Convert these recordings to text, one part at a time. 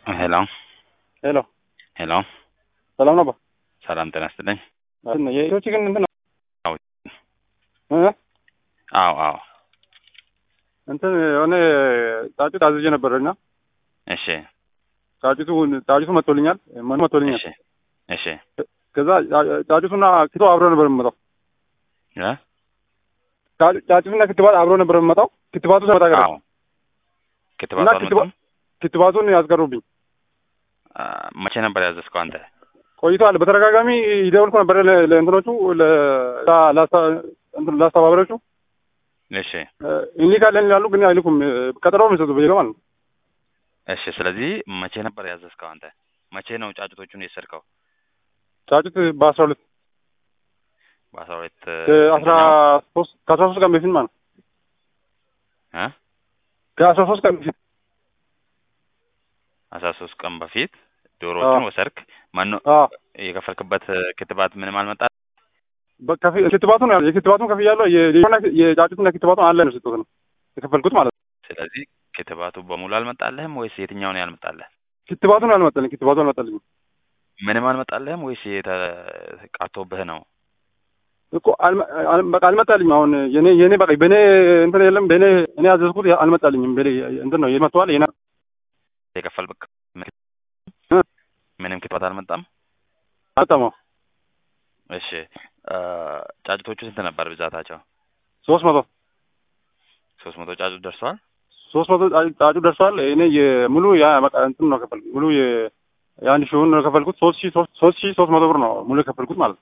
ሄሎ ሄሎ ሄሎ፣ ሰላም ነው? ሰላም ጤና ይስጥልኝ። የኢትዮች ግን እንትን ነው አዎ እ አዎ አዎ፣ እንትን የሆነ ጫጩት አዝዤ ነበር እና እሺ ጫጩቱ ጫጩቱ መጥቶልኛል፣ መኑ መጥቶልኛል። እሺ እሺ ከዛ ጫጩቱና ክትቶ አብሮ ነበር የምመጣው። እ ጫጩ- ጫጩቱና ክትባት አብሮ ነበር የምመጣው። ክትባቱ ሰመጣ ቀረ አዎ ክትባት እና አልመጣም? ክትባ- ክትባቱን ያስቀሩብኝ አ፣ መቼ ነበር ያዘዝከው አንተ? ቆይቷል። በተደጋጋሚ ይደውልኩ ነበር ለ- ለእንትኖቹ ለ- ላ- ላስታ- እንትን ለአስተባባሪዎቹ እሺ እ፣ እንልካለን ይላሉ፣ ግን አይልኩም። እ፣ ቀጠሮ ነው የሚሰጡት በየቀኑ ማለት ነው። እሺ። ስለዚህ መቼ ነበር ያዘዝከው አንተ? መቼ ነው ጫጩቶቹን የወሰድከው? ጫጩት በአስራ ሁለት በአስራ ሁለት አስራ ሶስት ከአስራ ሶስት ቀን በፊት ማለት ነው። እ ከአስራ ሶስት ቀን በፊት አስራ ሶስት ቀን በፊት ዶሮዎቹን አዎ። ወሰድክ። ማን ነው አዎ የከፈልክበት ክትባት ምንም አልመጣ? በከፊ- ክትባቱን ያለ የክትባቱን ከፍ ያለው የጫጩትና ክትባቱን አለ ነው ስጡት ነው የከፈልኩት ማለት ነው። ስለዚህ ክትባቱ በሙሉ አልመጣልህም ወይስ የትኛው ነው ያልመጣልህ? ክትባቱን አልመጣልኝ ክትባቱ አልመጣልኝም ምንም አልመጣልህም ወይስ ቀርቶብህ ነው? እኮ አልመ- አል- በቃ አልመጣልኝም። አሁን የኔ የኔ በቃ በኔ እንትን የለም በኔ እኔ ያዘዝኩት አልመጣልኝም። በኔ እንትን ነው የመጥተዋል የና የከፈልክ እ? ምንም ክትባት አልመጣም? አልመጣም። እሺ አ፣ ጫጩቶቹ ስንት ነበር ብዛታቸው? ሶስት መቶ ሶስት መቶ ጫጩት ደርሰዋል። ሶስት መቶ ጫጩ- ጫጩ ደርሷል። እኔ የሙሉ ያ በቃ እንትን ነው ከፈልኩት ሙሉ የ የአንድ ሺውን ነው ከፈልኩት ሶስት ሺህ ሶስት ሶስት ሺህ ሶስት መቶ ብር ነው ሙሉ የከፈልኩት ማለት ነው።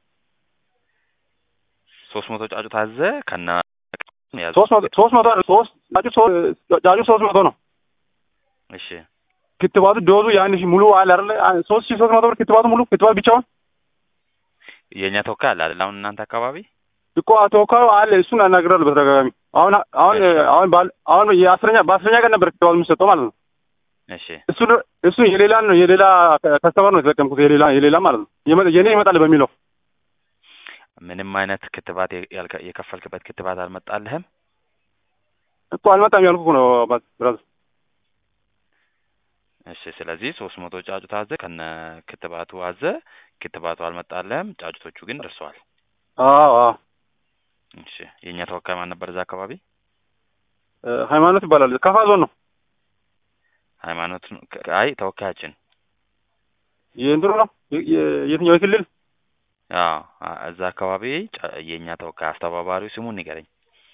ሶስት መቶ ጫጩት አዘ ከነ ያዘ። ሶስት መቶ ሶስት መቶ አይደል? ሶስት ጫጩ ሶስት ጫጩ ሶስት መቶ ነው። እሺ ክትባቱ ዶዙ የአንድ ሺህ ሙሉ አለ አይደለ? አ- ሶስት ሺህ ሶስት መቶ ብር ክትባቱ ሙሉ ክትባት ብቻውን የእኛ ተወካይ አለ አይደል? አሁን እናንተ አካባቢ እኮ ተወካዩ አለ። እሱን አናግራለሁ በተደጋጋሚ። አሁን አሁን አሁን ባል አሁን የአስረኛ በአስረኛ ቀን ነበር ክትባቱ የሚሰጠው ማለት ነው። እሺ እሱ እሱ የሌላ ነው የሌላ ከስተመር ነው የተጠቀምኩት የሌላ የሌላ ማለት ነው። የመ- የኔ ይመጣል በሚለው ምንም አይነት ክትባት የ- ያልከ- የከፈልክበት ክትባት አልመጣልህም? እኮ አልመጣም ያልኩ እኮ ነው አባት ብራዘር። እሺ ስለዚህ ሶስት መቶ ጫጩት አዘ ከነ ክትባቱ አዘ። ክትባቱ አልመጣልህም። ጫጩቶቹ ግን ደርሰዋል። አዎ አዎ እሺ የእኛ ተወካይ ማን ነበር እዛ አካባቢ? እ፣ ሃይማኖት ይባላል። ከፋ ዞን ነው ሃይማኖት ነው? ከ- አይ ተወካያችን የእንትኑ ነው የ- የ- የትኛው የክልል አዎ አ- እዛ አካባቢ ጫ- የእኛ ተወካይ አስተባባሪው ስሙን ንገረኝ።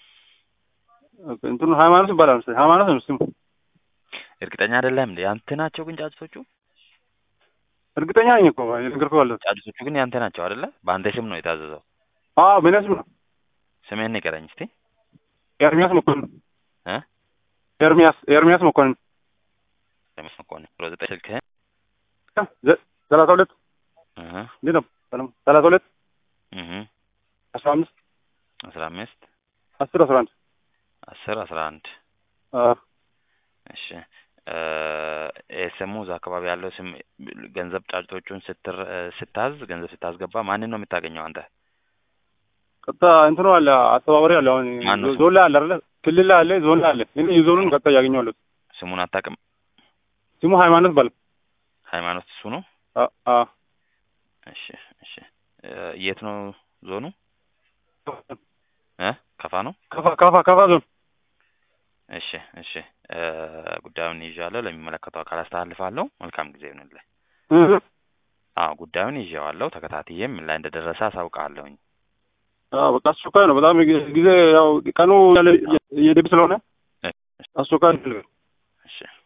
እንትኑ ሃይማኖት ይባላል መሰለኝ። ሃይማኖት ነው ስሙ። እርግጠኛ አይደለም እንዴ? ያንተ ናቸው ግን ጫጩቶቹ? እርግጠኛ ነኝ እኮ የነገርኩህ ያለው። ጫጩቶቹ ግን ያንተ ናቸው አይደለ? በአንተ ስም ነው የታዘዘው። አዎ በእኔ ስም ነው። ስምህን ንገረኝ እስቲ። ኤርሚያስ መኮንን እ ኤርሚያስ ኤርሚያስ መኮንን ለምን መኮንን ብሎ ዘጠኝ ስልክህን ዘ- ሰላሳ ሁለት እህ እንዴት ነው ሰላም ሰላሳ ሁለት እህ አስራ አምስት አስራ አምስት አስር አስራ አንድ አስር አስራ አንድ አዎ እሺ እ ስሙ እዛ አካባቢ ያለው ስም ገንዘብ ጫጩቶቹን ስትር ስታዝ ገንዘብ ስታስገባ ማንን ነው የምታገኘው አንተ? ቀጥታ እንትኑ አለ አስተባባሪ አለ። አሁን ማነው ስሙ? ዞን ላይ አለ አይደለ? ክልል ላይ አለ፣ ዞን ላይ አለ። እኔ የዞኑን ቀጥታ እያገኘዋለሁ። ስሙን አታውቅም? ስሙ ሃይማኖት ባል ሃይማኖት እሱ ነው። አ አ እሺ እሺ እ የት ነው ዞኑ? እ ከፋ ነው። ከፋ ከፋ ከፋ ዞን እሺ እሺ እ ጉዳዩን ይዣለሁ፣ ለሚመለከተው አካል አስተላልፋለሁ። መልካም ጊዜ ይሁንልህ። እህ አዎ ጉዳዩን ይዤዋለሁ፣ ተከታትዬም ምን ላይ እንደደረሰ አሳውቃለሁኝ። አዎ በቃ አስቸኳይ ነው በጣም ጊዜ ያው ቀኑ እየደብ ስለሆነ እ አስቸኳይ ነው። እሺ